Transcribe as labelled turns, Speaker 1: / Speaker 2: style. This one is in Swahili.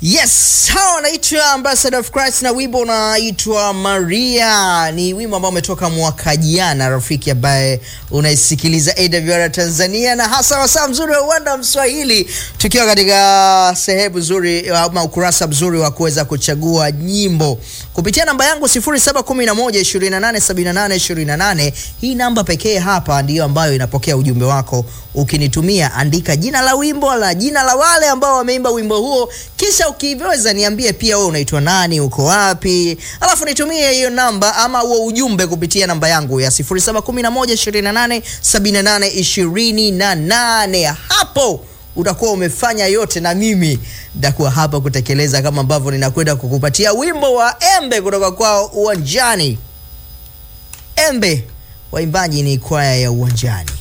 Speaker 1: Yes, hawa wanaitwa Ambassador of Christ na wimbo unaitwa Maria. Ni wimbo ambao umetoka mwaka jana, rafiki ambaye unaisikiliza AWR Tanzania na hasa wasaa mzuri wa uwanda Mswahili, tukiwa katika sehemu nzuri ama ukurasa mzuri wa kuweza kuchagua nyimbo kupitia namba yangu 0711287828. Hii namba pekee hapa ndiyo ambayo inapokea ujumbe wako. Ukinitumia andika jina la wimbo la jina la wale ambao wameimba wimbo huo, kisha ukiweza niambie pia wewe unaitwa nani, uko wapi, alafu nitumie hiyo namba ama huo ujumbe kupitia namba yangu ya 0711287828. Hapo utakuwa umefanya yote, na mimi nitakuwa hapa kutekeleza kama ambavyo ninakwenda kukupatia wimbo wa Embe kutoka kwao Uwanjani. Embe, waimbaji ni kwaya ya Uwanjani.